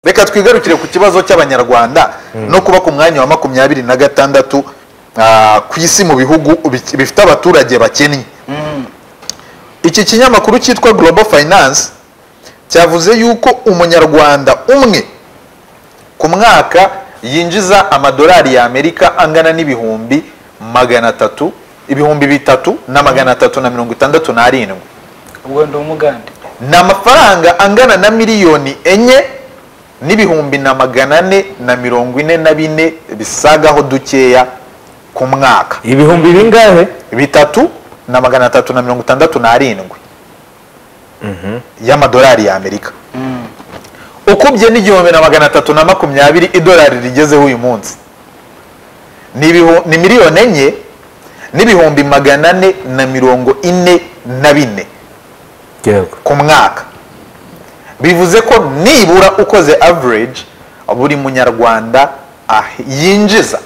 reka twigarukire ku kibazo cy'abanyarwanda no kuba ku mwanya wa makumyabiri na gatandatu ah, ku isi mu bihugu bi- bifite abaturage bakennye iki kinyamakuru cyitwa global finance cyavuze yuko umunyarwanda umwe ku mwaka yinjiza amadolari ya amerika angana n'ibihumbi magana atatu ibihumbi bitatu na magana atatu na mirongo itandatu n'arindwi ubwo ndi umugande ni amafaranga angana na miliyoni enye n'ibihumbi na magana ane na mirongo ine na bine bisagaho dukeya ku mwaka ibihumbi bingahe bitatu na magana atatu na mirongo itandatu n'arindwi y'amadolari ya amerika ukubye n'igihumbi na magana atatu na makumyabiri idolari rigezeho uyu munsi ni ibihu- ni miliyoni enye n'ibihumbi magana ane na mirongo ine na bine yego ku mwaka bivuze ko nibura ukoze average buri munyarwanda ah- yinjiza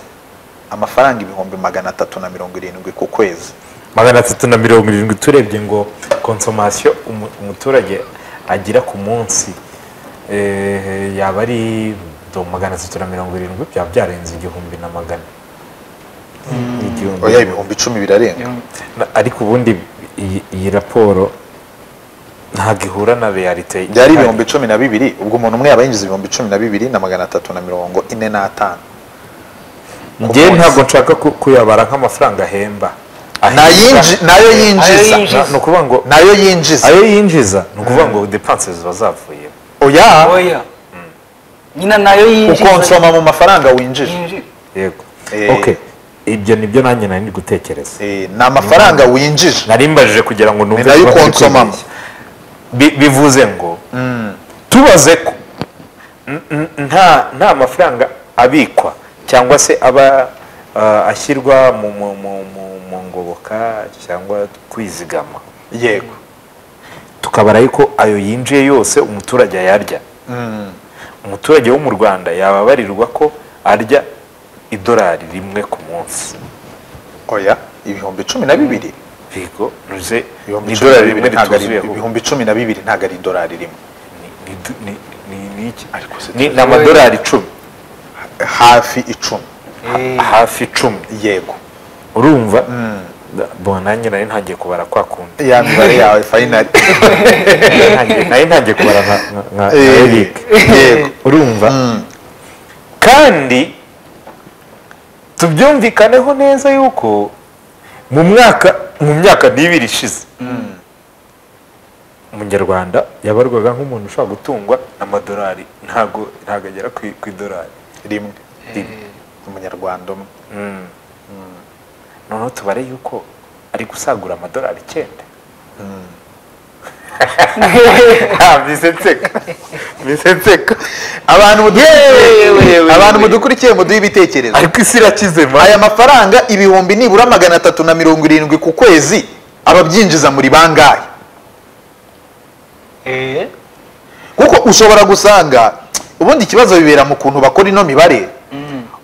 amafaranga ibihumbi magana atatu na mirongo irindwi ku kwezi magana atatu na mirongo irindwi turebye ngo konsomasiyo umu- umuturage agira ku munsi eh, yaba ari do magana atatu na mirongo irindwi byaba byarenze igihumbi na magana Igihumbi. oya ibihumbi icumi birarenga Na- ariko ubundi iyi- iyi raporo ntabwo ihura na realite byari ihari. ibihumbi cumi na bibiri ubwo umuntu umwe yaba yinjiza ibihumbi cumi na bibiri na magana atatu na mirongo ine n'atanu njyewe munsi. ntabwo nshaka ku- kuyabara nk'amafaranga ahemba Nayinji- nayo Ayo yinjiza yinjiza. ni ukuvuga ngo nayo yinjiza ayo yinjiza ni ukuvuga ngo depanse ziba zavuyemo oya oya nyina nayo yinjiza ukonsoma mu mafaranga winjije yinjiza yego Eh. ok ibyo nibyo nanjye nari ndi gutekereza Eh, ni amafaranga winjije nari mbajije kugira ngo Ni nayo niba ndi ukonsomamo. kwibeshya. Bi- bivuze ngo tubaze ko n- n- nta nta mafaranga abikwa cyangwa se aba ah, ashyirwa mu mu- mu- mu- mu ngoboka cyangwa kwizigama yego tukabara yuko ayo yinjiye yose umuturage ayarya umuturage wo mu rwanda yababarirwa ko arya idolari rimwe ku munsi oya ibihumbi cumi na bibiri bigo ruze ibihumbi ni cumi na idolari bibiri rimwe ntabwo ari rituzuyeho ibihumbi cumi na bibiri ntabwo ari idolari rimwe Ni- ni du- ni- ni- ni iki? Ariko se Ni- ni tuzi- amadolari icumi hafi icumi hafi icumi yego urumva bo nanjye nari ntangiye kubara kwa kundi ya mibare yawe fayinari Ntangiye- nari ntangiye kubara nka- nka- nka Eh, Eric yego urumva kandi tubyumvikaneho neza yuko mu mwaka mu myaka n'ibiri ishize umunyarwanda yabarwaga nk'umuntu ushobora gutungwa n'amadolari ntago ntago agera ku ku idolari rimwe rimwe umunyarwanda umwe noneho tubare yuko ari gusagura amadolari icyenda Ah, mise nseka mise nseka abantu mudukurikiye abantu mudukurikiye muduhe ibitekerezo ariko isi irakize ma aya mafaranga ibihumbi nibura magana atatu na mirongo irindwi ku kwezi ababyinjiza muri bangahe Eh, kuko ushobora gusanga ubundi ikibazo bibera mu kuntu bakora ino mibare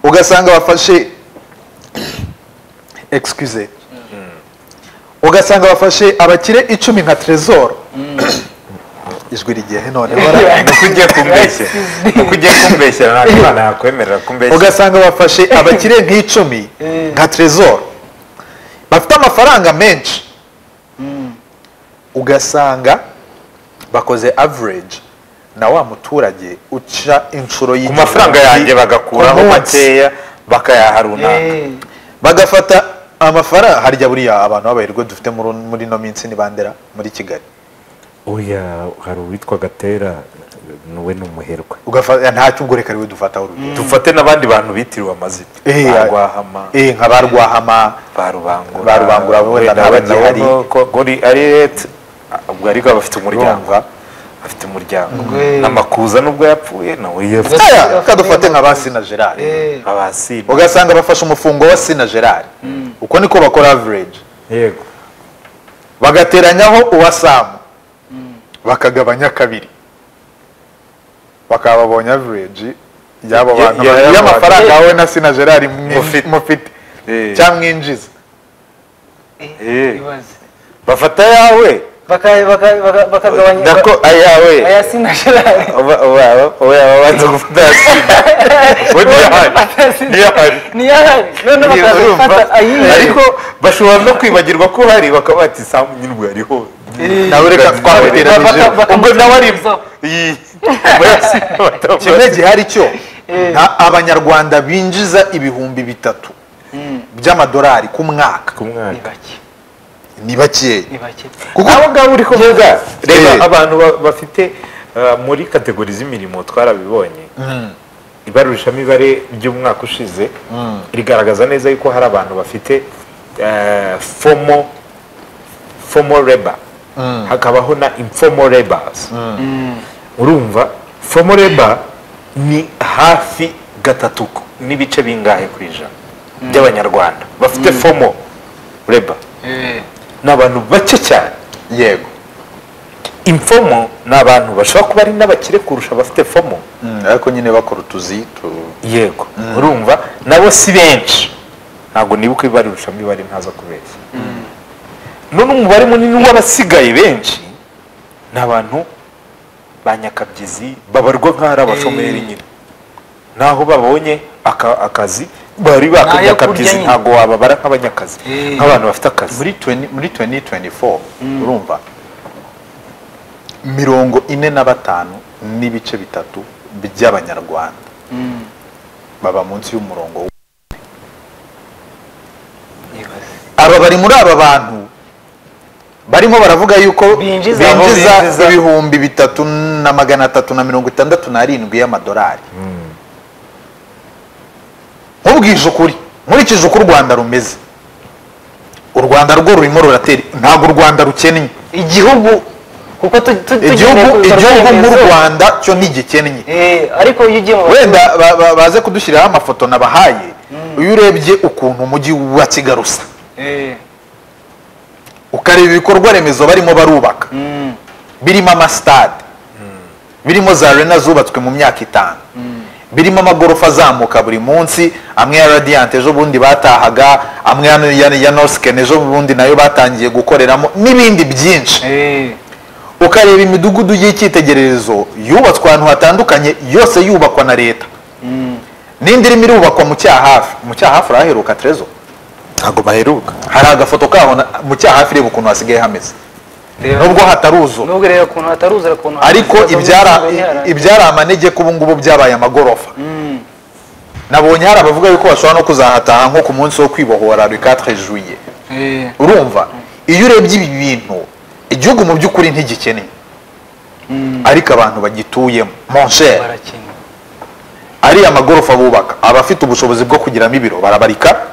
ugasanga bafashe excuse ugasanga bafashe abakire icumi nka trezor ijwi rigiye none nuko ugiye kumbeshyera nuko ugiye kumbeshyera ntabwo imana yakwemerera kumbeshyera ugasanga bafashe abakire nk'icumi nka trezor bafite amafaranga menshi ugasanga bakoze average na wa muturage uca inshuro ku y'igihumbi mafaranga yanjye bagakuraho ku munsi. makeya bakayaha runaka eh, bagafata amafaranga harya buriya abantu b'abayirwe dufite muri muri ino minsi ni bandera muri kigali oya hari uwitwa gatera we ni umuherwe ugafata nta cyubwo reka riwe dufataho urugero dufate n'abandi bantu bitiriwe amazina Eh, ba rwahama eh, nka ba rwahama ba rubangura Ba Rubangura bo wenda nabo wenda bagihari. bo ko gori ari leta ubwo ariko aba afite umuryango Urumva? afite umuryango Ubwo- n'amakuza nubwo yapfuye nawe yafite Ubwo- Aya, reka dufate nka ba sina gerard eh, abasina ugasanga bafashe umufungo wa sina gerard uko niko bakora average yego bagateranyaho uwa samu bakagabanya kabiri bakaba babonye average y'abo Ya- bantu ya- ba- ya- y'amafaranga wowe na sina gerard Mufite. mufite Eh. cyangwa mwinjiza eh, Eh. ibaze bafata yawe baka- baka- baka- bakagabanya nako ayawe ayasina gerard oya babanza gufata yasinda we ntiyahari ntiyahari ntiyahari noneho bakazafata ayihe ariko bashobora no kwibagirwa ko hari bakaba bati sambu nyirwe hariho Eh, nawe reka twabateranije Baka- baka- ubwo nawe ari bakamusubizaho. iyi murasi kimwe gihari cyo nta- abanyarwanda binjiza ibihumbi bitatu by'amadolari ku mwaka ku ni mwaka bake ni bakeya ni bake kuko abo ngabo uri kuvuga reba Eh. abantu ba- bafite uh, muri kategori z'imirimo twarabibonye ibarurishamibare ry'umwaka ushize rigaragaza neza yuko hari abantu bafite uh, fomo fomo reba hakabaho na imfomo rebas urumva fomo reba ni hafi gatatu ku- n'ibice bingahe ku ijana by'abanyarwanda bafite fomo reba Eh, ni abantu bake cyane yego imfomo ni abantu bashobora kuba ari n'abakire kurusha abafite fomo Mm, ariko nyine bakora utuzi tu- yego urumva nabo si benshi ntabwo nibuka ibarurusha imibare ntaza kubeshya none umubare munini w'abasigaye benshi ni abantu ba nyakabyizi babarwa nk'aho ari abashomeri nyine naho babonye aka- akazi bari N'ayo kurya bakanyakabizi nyine. ntabwo wababara nk'abanyakazi Eh. nk'abantu bafite akazi muri 20 muri 2024 urumva mirongo ine na batanu n'ibice bitatu by'abanyarwanda baba munsi y'umurongo w- nibaze. aba bari muri aba bantu barimo baravuga yuko Binjiza- binjiza binjiza- ibihumbi bitatu na magana atatu na mirongo itandatu n'arindwi y'amadolari nkubwije ukuri nkurikije uko u rwanda rumeze u rwanda rwo rurimo ruratera ntabwo u rwanda rukennye igihugu kuko tu- tu- tugiye igihugu kubikorwa igihugu nk'u remezo. rwanda cyo ntigikennye Eh, ariko iyo ugiye mu wenda ba- ba- baze kudushyiriraho amafoto nabahaye iyo urebye ukuntu umujyi wa kigali usa Eh, ukareba ibikorwa remezo barimo barubaka mm, birimo amasitade birimo za arena zubatswe mu myaka itanu birimo amagorofa azamuka buri munsi amwe ya radiant ejo bundi batahaga amwe ya- ya- ya norsken ejo bundi nayo batangiye gukoreramo n'ibindi byinshi eh, ukareba imidugudu y'icyitegererezo yubatswe ahantu hatandukanye yose yubakwa na leta n'indi irimo irubakwa mu cyahafi mu cyahafi urahaheruka terezo ntabwo baheruka hari agafoto kaho na- mu cyahafi reba ukuntu hasigaye hameze reba. nubwo hataruzura nubwo rero ukuntu hataruzura ukuntu ariko hataruzura, ibyara ukuntu hataruzura. ibyari amanegeka ubu ngubu byabaye amagorofa Mm, nabonye hari abavuga yuko bashobora no kuzahataha nko ku munsi wo kwibohora le 4 juillet eh, urumva iyo urebye ibi bintu igihugu mu by'ukuri ntigikeneye ariko abantu bagituyemo mon cher barakina ariya magorofa bubaka abafite ubushobozi bwo kugiramo ibiro barabarika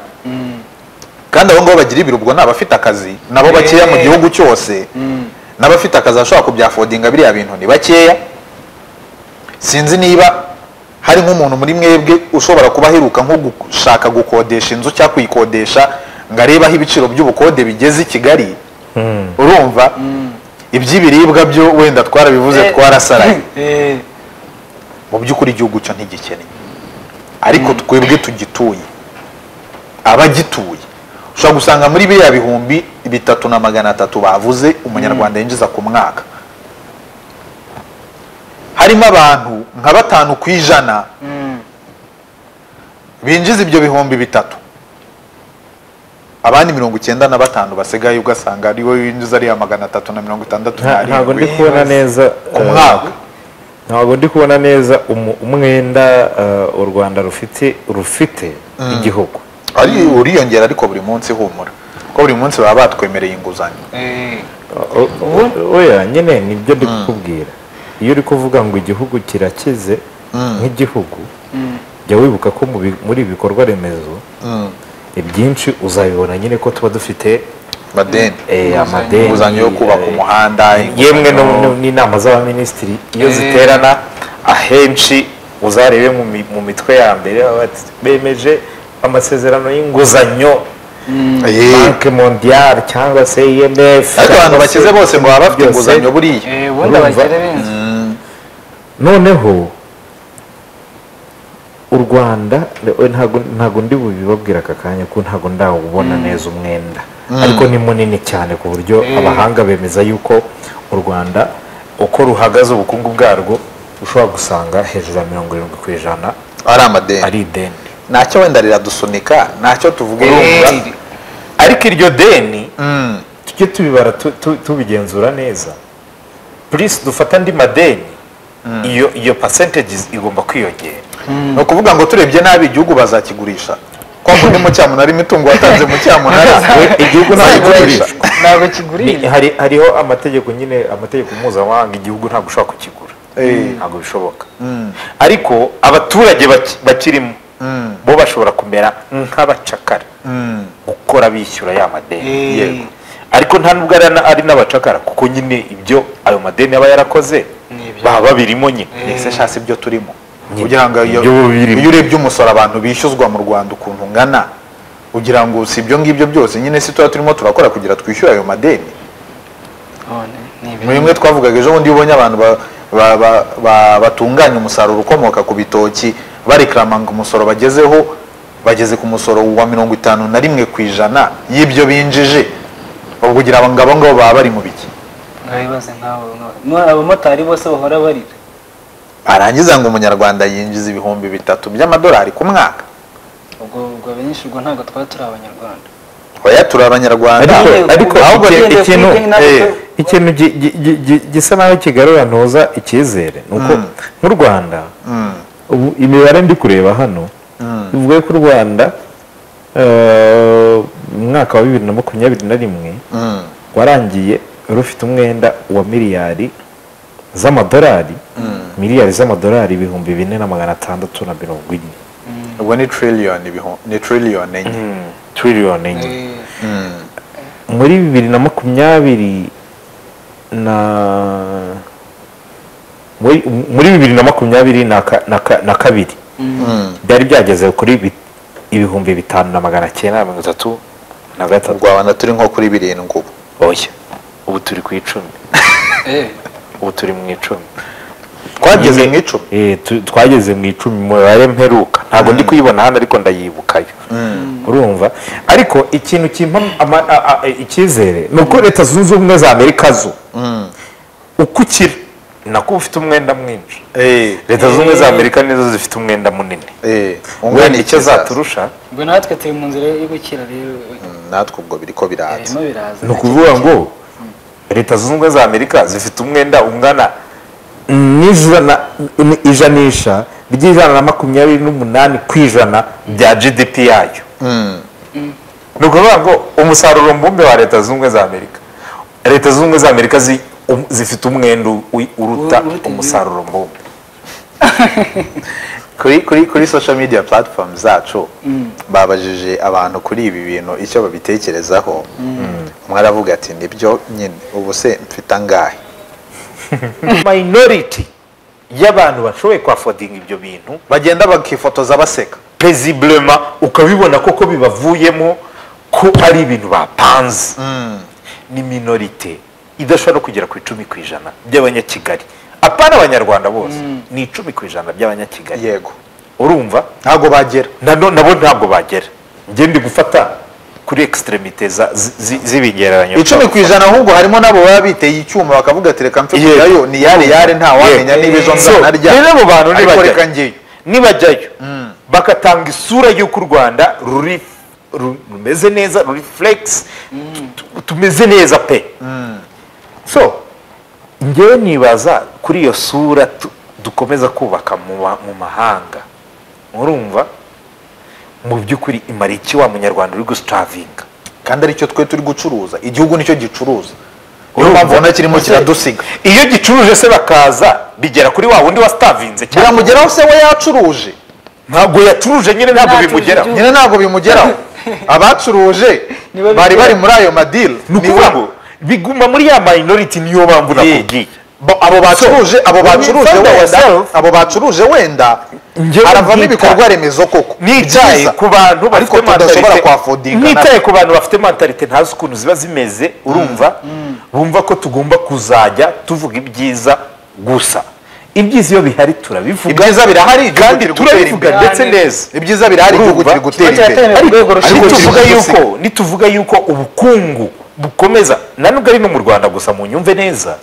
kandi abo ngabo bagira ibiro ubwo ni abafite akazi nabo bakeya mu Eh. gihugu cyose n'abafite akazi bashobora kubyafodinga biriya bintu ni bakeya sinzi niba hari nk'umuntu muri mwebwe ushobora kuba aheruka nko gushaka gukodesha inzu cyangwa kuyikodesha ngo arebe aho ibiciro by'ubukode bigeze i kigali urumva iby'ibiribwa byo wenda twarabivuze Eh, twarasaraye eh, mu by'ukuri igihugu cyo ntigikeneye ariko twebwe tugituye abagituye ushobora gusanga muri biriya bihumbi bitatu na magana atatu bavuze umunyarwanda yinjiza ku mwaka harimo abantu nka batanu ku ijana mm, binjiza ibyo bihumbi bitatu abandi mirongo icyenda na batanu basigaye ugasanga ari we winjiza ariya magana atatu na mirongo itandatu ntabwo ndi n'arindwi kubona neza ku eh, mwaka ntabwo ndi kubona neza umu- umwenda eh, u rwanda rufite rufite igihugu ari uriyongera ariko buri munsi humura kuko buri munsi baba batwemereye inguzanyo eh, O- o- oya nyine nibyo ndi kukubwira iyo uri kuvuga ngo igihugu kirakize nk'igihugu jya wibuka ko mu bi- muri ibi bikorwa remezo ibyinshi uzabibona nyine ko tuba dufite madeni eh, amadeni inguzanyo yo kubaka eh, umuhanda yemwe no- no- n'inama z'abaminisitiri iyo Eh. ziterana ahenshi uzarebe mu mi- mu mitwe ya mbere baba bati, bemeje amasezerano y'inguzanyo Eh, banke mondiale cyangwa se imf ariko abantu bakize bose ngo baba bafite Byose. inguzanyo buriya eh, ubundi Urumva? abakire benshi noneho u rwanda ntabwo ntabwo ndi bubibabwira aka kanya ko ntabwo ndawubona neza umwenda ariko ni munini cyane ku buryo Mm. abahanga bemeza yuko u rwanda uko ruhagaze ubukungu bwarwo ushobora gusanga hejuru ya mirongo irindwi ku ijana ari amadeni ari ideni ntacyo wenda riradusunika ntacyo tuvuga urumva Eh, ariko iryo deni Mm, tujye tubibara tu- tu- tubigenzura neza purisi dufata andi madeni iyo iyo percentage igomba kwiyongera ni ukuvuga ngo turebye nabi igihugu bazakigurisha kwa kundi mu cyamunara imitungo watanze mu cyamunara We- igihugu ntabwo Bazayigurisha. kigurisha ntabwo Ni- kigurira hari hariho amategeko nyine amategeko mpuzamahanga igihugu ntabwo ushobora kukigura Eh. ntabwo bishoboka ariko abaturage baki- bakirimo bo bashobora kumera nk'abacakara Mm, gukora bishyura ya madeni Eh. yego ariko nta nubwo ari na- ari n'abacakara kuko nyine ibyo ayo madeni aba yarakoze Ni ibyo. baba babirimo nyine ese shasi ibyo turimo Nyine, ugira ngo iyo ibyo birimo. iyo urebye umusoro abantu bishyuzwa mu rwanda ukuntu ungana ugira ngo si ibyo ngibyo byose nyine si tuba turimo turakora kugira twishyure ayo madeni None, ni ibintu. muri bimwe twavugaga ejo bundi iyo ubonye abantu ba- ba- ba- ba- batunganya umusaruro ukomoka ku bitoki barikiramanga umusoro bagezeho bageze ku musoro wa mirongo itanu na rimwe ku ijana y'ibyo binjije ubwo ugira ngo abo ngabo baba bari mu biki Mwabibaze nk'abo nk'abo. Mwa- abamotari bose bahora barira arangiza ngo umunyarwanda yinjiza ibihumbi bitatu by'amadolari ku mwaka ubwo ubwo benshi ubwo ntabwo twaba turi abanyarwanda oya turi abanyarwanda ariko Nyine, ariko ahubwo iki- tugendeye ikintu kuri Kenya, eh, natwe- ikintu gi- gi- gi- gi- gisa naho kigarura ntuza icyizere ni uko nk'u rwanda ubu imibare ndi kureba hano ivuga ko u rwanda eh, mu mwaka wa bibiri na makumyabiri na rimwe Mm, warangiye rufite umwenda wa miliyari z'amadolari miliyari z'amadolari ibihumbi bine na magana atandatu na mirongo ine ubwo ni triliyoni ibihu- ni triliyoni enye tiriyoni enye Eh, Mm, muri bibiri na makumyabiri na muri muri bibiri na makumyabiri na ka- na ka- na kabiri mm. byari byageze kuri bi- ibihumbi bitanu na magana cyenda na mirongo itatu na mu gatatu rwanda turi nko kuri birindwi ubu oya ubu turi ku icumi eh, ubu turi mu icumi twageze mu icumi Eh, tu- twageze mu icumi mu mibare mperuka ntabwo ndi kuyibona hano ariko ndayibukayo urumva ariko ikintu kimpa ama- a- a- icyizere ni uko leta zunze ubumwe za amerika zo uko ukira nako ufite umwenda mwinshi Eh, leta zunze ubumwe za amerika nizo zifite umwenda munini eh, wenda icyo ikizaza. zaturusha ubwo natwe turi mu nzira yo gukira rero natwe ubwo biri ko biraza birimo biraza ni ukuvuga ngo leta zunze ubumwe za amerika zifite umwenda ungana n'ijana ni- ijanisha ry'ijana na makumyabiri n'umunani ku ijana bya gdp yayo Mm, ni ukuvuga ngo umusaruro mbumbe wa leta zunze ubumwe za amerika leta zunze ubumwe za amerika zi- um- zifite umwenda u- uruta Uruta igihugu. umusaruro mbumbe kuri kuri kuri social media platform zacu babajije abantu kuri ibi bintu icyo babitekerezaho umwe aravuga ati nibyo nyine ubu se mfite angahe minority y'abantu bashoboye kwafodinga ibyo bintu bagenda bakifotoza baseka peziburema ukabibona koko bibavuyemo ko ari ibintu bapanze ni minorite idashobora no kugera ku icumi ku ijana by'abanyakigali apana abanyarwanda bose ni icumi ku ijana by'abanyakigali yego urumva ntabwo bagera nano nabo ntabwo bagera njye ndi gufata kuri ekisiteremite z'ibigereranyo icumi ku ijana ahubwo harimo n'abo baba biteye icyuma bakavuga ati reka mfe Yego. kujyayo ni yare yare ntawamenya niba ejo So, nzanarya rero abo bantu Ariko reka nibajyayo njyeyo nibajyayo bagatanga isura y'uko u rwanda ruri ru- rumeze neza ruri furegisi tumeze neza pe so ngewe nibaza kuri iyo sura tu- dukomeza kubaka mu ma- mu mahanga murumva mu by'ukuri imara iki wa munyarwanda uri gusitavinga kandi aricyo twe turi gucuruza igihugu nicyo gicuruza niyo Urumva? mpamvu ubona kirimo kiradusiga iyo gicuruje se bakaza bigera kuri wa wundi wasitavinze cyangwa biramugeraho se we yacuruje ntabwo yacuruje nyine ntabwo Ntacuruje bimugeraho igihugu. nyine ntabwo bimugeraho abacuruje Nibo bigera. bari bari muri ayo madili ni ukuvuga ngo biguma muri ya minority niyo mpamvu nakubwiye Bo- abo bacuruje abo when you bacuruje find wenda yourself- abo bacuruje wenda Njyewe haravamo nita- ibikorwa remezo koko ni byiza, ibyaye ku bantu ariko bafite tudashobora mentalite kwafodinga nitaye ku bantu bafite mentalite ntazi ukuntu ziba zimeze urumva bumva ko tugomba kuzajya tuvuga ibyiza gusa ibyiza iyo bihari turabivuga ibyiza birahari igihugu kandi kiri gutera turabivuga imbere. ndetse neza ibyiza birahari igihugu Urumva? kiri gutera Ikibazo imbere cyateye mu rwego ariko rushingiye ku nituvuga kiri gusiga. yuko nituvuga yuko ubukungu bukomeza na nubwo ari no mu rwanda gusa mu nyumve neza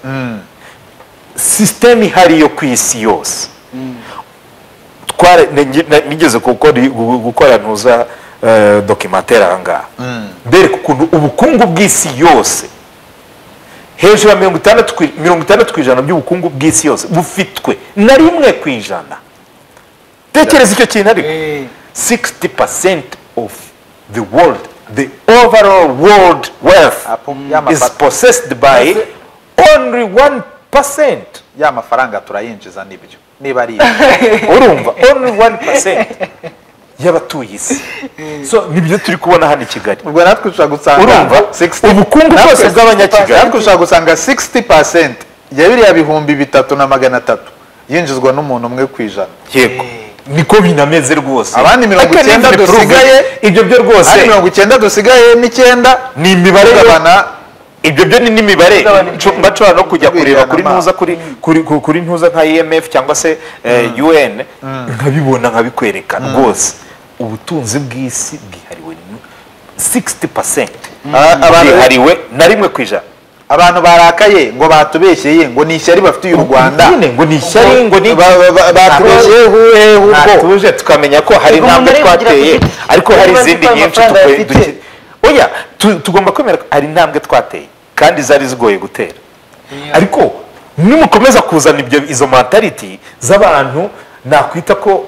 sisiteme ihari yo ku isi yose twara nige- na- nigeze gukora gukora ntuza eh, documentaire aha ngaha bereka ukuntu ubukungu bw'isi yose hejuru ya mirongo itandatu ku- mirongo itandatu ku ijana by'ubukungu bw'isi yose bufitwe na rimwe ku ijana tekereza icyo kintu ariko Eh, 60% of the world, the overall world wealth Apo- ya is mafa- possessed by only 1%. ya mafaranga turayinjiza n'ibyo niba ari ibyo Urumva, only 1% y'abatuye isi. So nibyo turi kubona hano i Kigali. ubwo natwe ushobora gusanga Urumva? 60 Ubukungu natwe- bwose bw'abanyakigali. natwe ushobora gusanga 60% ya biriya bihumbi bitatu na magana atatu yinjizwa n'umuntu umwe ku ijana Yego. Niko binameze rwose. Abandi mirongo I can icyenda even prove it. dusigaye, ibyo byo ari rwose mirongo icyenda dusigaye n'icyenda ni imibare yo- tugabana ibyo byo ni n'imibare Kugabanya Ncu- mba nshobora no kujya kureba kuri Kugabanya ntuza kuri kuri ku- kuri ntuza nka IMF cyangwa se eh, UN nkabibona nkabikwereka rwose ubutunzi bw'isi bwihariwe ni 60% A- abantu- bwihariwe na rimwe ku ijana abantu barakaye ngo batubeshyeye ngo ni ishyari bafitiye u rwanda Nyine ngo ni ishyari ngo ni Ba- ba- ba- batubeshyeye huhe hubwo natuje tukamenya ko hari Ubwo umuntu intambwe arivugira twateye ati, ariko hari niba izindi nzi ko nyinshi amafaranga tukwe- afite. duke- oya tu- tugomba kwemera ko hari intambwe twateye kandi zari zigoye gutera ariko nimukomeza kuzana ibyo izo mentality z'abantu nakwita ko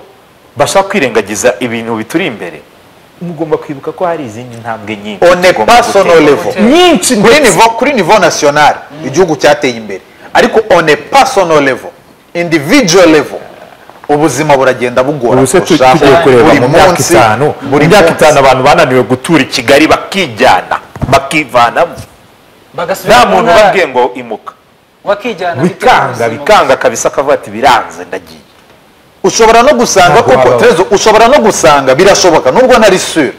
bashaka kwirengagiza ibintu bituri imbere mugomba kwibuka ko hari izindi ntambwe nyinshi On est tugomba pas gutera. sur nos levels. nyinshi kuri ndetse. nivo kuri nivo national igihugu cyateye imbere ariko on a personal level individual level ubuzima buragenda bugora ubuse kurushaho. tugiye kureba Buri mu myaka munsi- itanu mu buri myaka munsi. itanu abantu bananiwe gutura i kigali bakijyana bakivanamo bagasubira nta mu muntu ntara, ubabwiye ngo imuka bakijyana bitewe bikanga n'ubuzima. bikanga kabisa akavuga ati biranze ndagiye ushobora no gusanga Ntabwo koko wabaho. Terezo, ushobora no gusanga birashoboka nubwo nari sure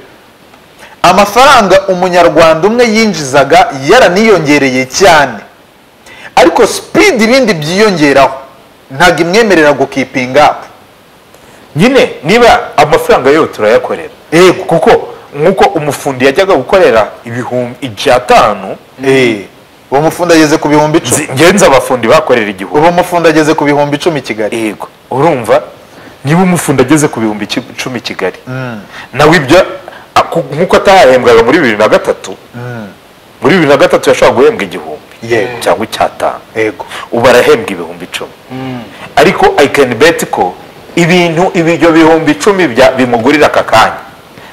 amafaranga umunyarwanda umwe yinjizaga yaraniyongereye cyane ariko sipidi ibindi byiyongeraho ntabwo imwemerera gukipinga apu nyine niba amafaranga yo turayakorera Yego. kuko nk'uko umufundi yajyaga gukorera ibihumbi icyatanu uwo mufundi ageze ku bihumbi icumi ngenzi abafundi bakorera igihumbi ubu mufundi ageze ku bihumbi icumi i kigali yego urumva niba umufundi ageze ku bihumbi icu- icumi i kigali nawe ibyo a- ku- nk'uko atahahembwaga muri bibiri na gatatu muri bibiri na gatatu yashobora guhembwa igihumbi Yego. cyangwa icyatanu yego ubu arahembwa ibihumbi icumi ariko i can bet ko ibintu ibyo bihumbi icumi bya- bimugurira aka kanya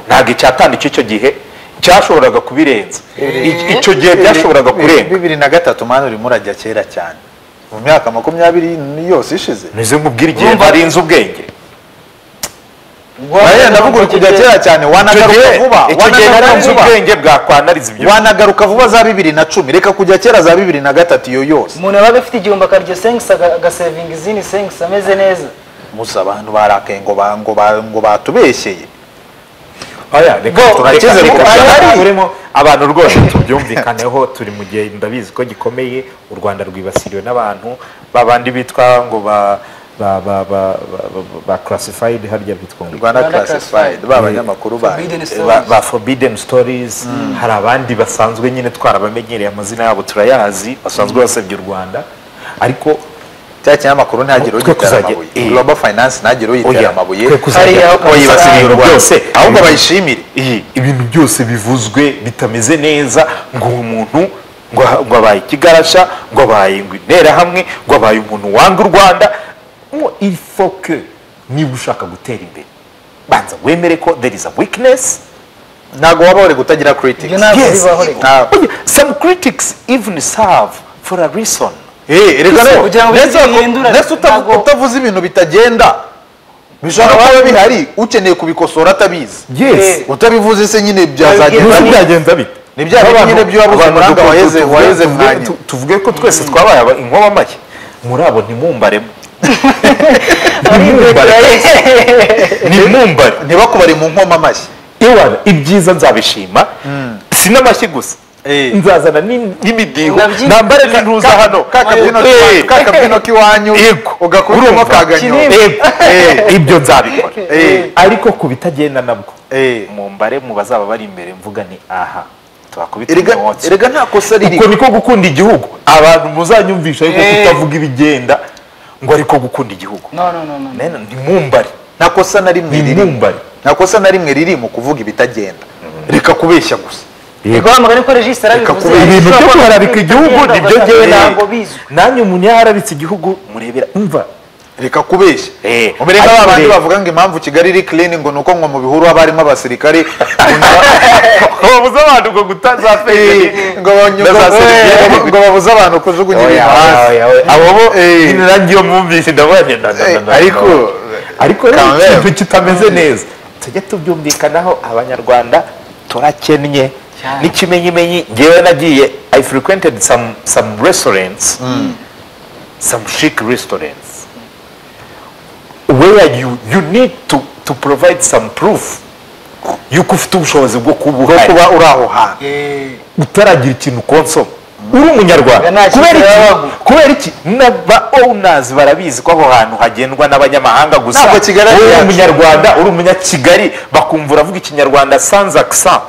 ntabwo icyatanu cy'icyo gihe cyashoboraga kubirenza I- icyo gihe byashoboraga kurenga bibiri na gatatu mani urimo urajya kera cyane mu myaka makumyabiri yose ishize meze nk'ubwira igihe Urumva- nari inzu ubwenge Aya ndavuga uri kujya kera cyane icyo wanagaruka gihe vuba icyo gihe wanagaruka nari inzu vuba. ubwenge bwakwanariza ibyo wanagaruka vuba za bibiri na cumi reka kujya kera za bibiri na gatatu iyo yose umuntu yabaga afite igihumbi akarya sengisi agasevinga izindi sengisi ameze neza musa abantu barakaye ngo ba- ngo ba- ngo batubeshyeye oya reka Bo, turakeze reka reka tubahari. tubahari. turimo abantu rwose tubyumvikaneho turi mu gihe ndabizi ko gikomeye u rwanda rwibasiriwe n'abantu babandi bitwa ngo ba ba ba ba ba, ba- ba classified harya bitwa ngo rwanda Rwanda classified Classified. b'abanyamakuru bayo Forbidden stories. ba, ba forbidden stories hari abandi basanzwe nyine twarabamenyereye amazina yabo turayazi basanzwe basebya u rwanda ariko cya kinyamakuru ntagire Twe ugitera kuzajya- amabuye eh. global finance ntagire Oya, uyitera amabuye twe kuzajya- hariya twe yibasira kuzajya- iyo Rwanda. byose. ahubwo bayishimire iyi ibintu byose bivuzwe bitameze neza ngo uwo muntu ngo ngo abaye ikigarasha ngo abaye ngo interahamwe ngo abaye umuntu wanga u rwanda ngo ifoke niba ushaka gutera imbere banza wemere ko there is a weakness ntabwo waba uri kutagira critics Ibyo ntabwo Yes. bibaho reka ntabwo Oye, some critics even serve for a reason Eh, reka Gusa nawe, kugira ngo ndetse bihindure, uta- ndetse uta- ntabwo- utavuze ibintu bitagenda bishobora kuba bihari ukeneye kubikosora atabizi yes utabivuze se nyine byazagenda ntuzi neza. byagenza bite Ni bya bintu nyine byo wabuze Abantu umuranga dukunze- waheze- tuvuge- waheze tuvuge- mwanya. tu- tuvuge ko twese twabaye aba- inkuba amashyi muri abo ntimumbaremo ntimumbare ntimumbare ntibakubare mu nkoma amashyi iwana ibyiza nzabishima si n'amashyi gusa nzazana n'in- n'imidiho Nabyi- nambare n'intuza Ka- hano kakabyino Eh, k'iwanyu- kakabyino k'iwanyu yego ugakuramo urumva? kaganyo Yego. Eh, ibyo nzabikora Eh. ariko ku bitagenda nabwo Eh. mumbare mu bazaba bari imbere mvuga ni aha twakubita erega umwotsi erega nta kosa uko riri niko gukunda igihugu abantu muzanyumvisha ariko Eh. kutavuga ibigenda ngo ariko gukunda igihugu no no no no Nena, ntimumbare nta kosa na rimwe riri ntimumbare nta kosa na rimwe riri mu kuvuga ibitagenda reka kubeshya gusa rwamagana ko regisi kuba yarabivuze ibintu byo guharabika igihugu nibyo ngewe ngewe ntabwo ntabwo bizwi nanjye umuntu iyo aharabitse igihugu murebera umva reka kubeshya Eh, ubereka ariko ba bandi rero- bavuga ngo impamvu kigali iri clean ngo ni uko ngo mu bihuru haba harimo abasirikari babuze abantu ngo gutaza ngo banyu- Na za ngo- seriviyete. ngo- ngo babuze abantu kujugunya ibintu hasi abo bo Eh. nyine nanjye iyo mwumvise ndabonye nda- nda- nda- nda- ariko ariko rero Kamere. ikintu kitameze neza tujye tubyumvikanaho abanyarwanda turakennye n'ikimenyimenyi ngewe nagiye i frequented some, some restaurants some chic restaurants where you, you need to, to provide some proof yuko ufite ubushobozi bwo kuba bwo uhari kuba uri aho hantu utaragira ikintu konsoma uri umunyarwanda Nta kintu kubera yabaho. iki kubera iki n'aba owners barabizi ko aho hantu hagendwa n'abanyamahanga gusa Ntabwo Kigali ari uri iyacu. umunyarwanda uri umunyakigali bakumva uravuga ikinyarwanda sans accent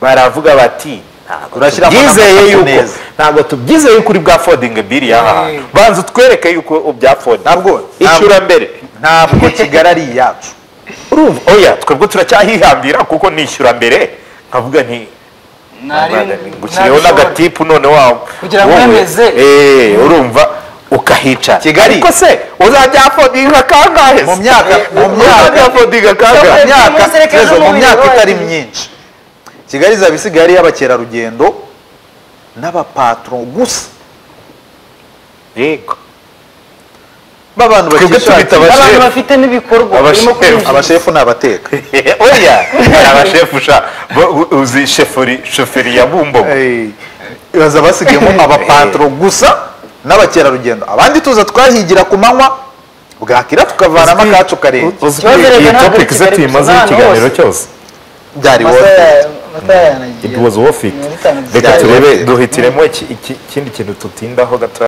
baravuga bati ntabwo Urashyiramo tubyizeye n'amafoto yuko neza." ntabwo tubyizeye yuko uri bwafodinga biri aha hantu banza utwereke yuko ubyafodinga Ntabwo. ishyura mbere ntabwo kigali ari iyacu urumva oya twebwe turacyahihambira kuko nishyura mbere nkavuga nti gushyiriyeho n'agatipu none wawe Kugira ngo Wowe, wemeze. eh, urumva ukahicara Kigali. ariko se uzajya afodinga kangahe se? Mu myaka- mu myaka- Uzajya afodinga kangahe mu myaka muzerekeje Tezo, mu umubiri myaka wanyu. itari myinshi kigali izaba isigaye ari iy'abakerarugendo n'abapatro gusa yego b'abantu Twebwe tubita bakishakira abashefu. abantu bafite n'ibikorwa Abashefu. barimo kwinjira. abashefu ni abateka oya hari abashefu sha bo- u- uzi sheferi shoferi ya bumbogo baza basigayemo abapatro gusa n'abakerarugendo abandi tuza twahigira ku manywa bwakira tukavanamo akacu karenge Uzi ko Ikibazo iyi rero ntabwo topic se Kigali tuyimazeho gusa, ikiganiro hose. cyose byari Amata wowe ya- amata yanagiye. it was worth it Militano reka byari turebe worth it. duhitiremo iki- iki- ikindi kintu tutindaho gato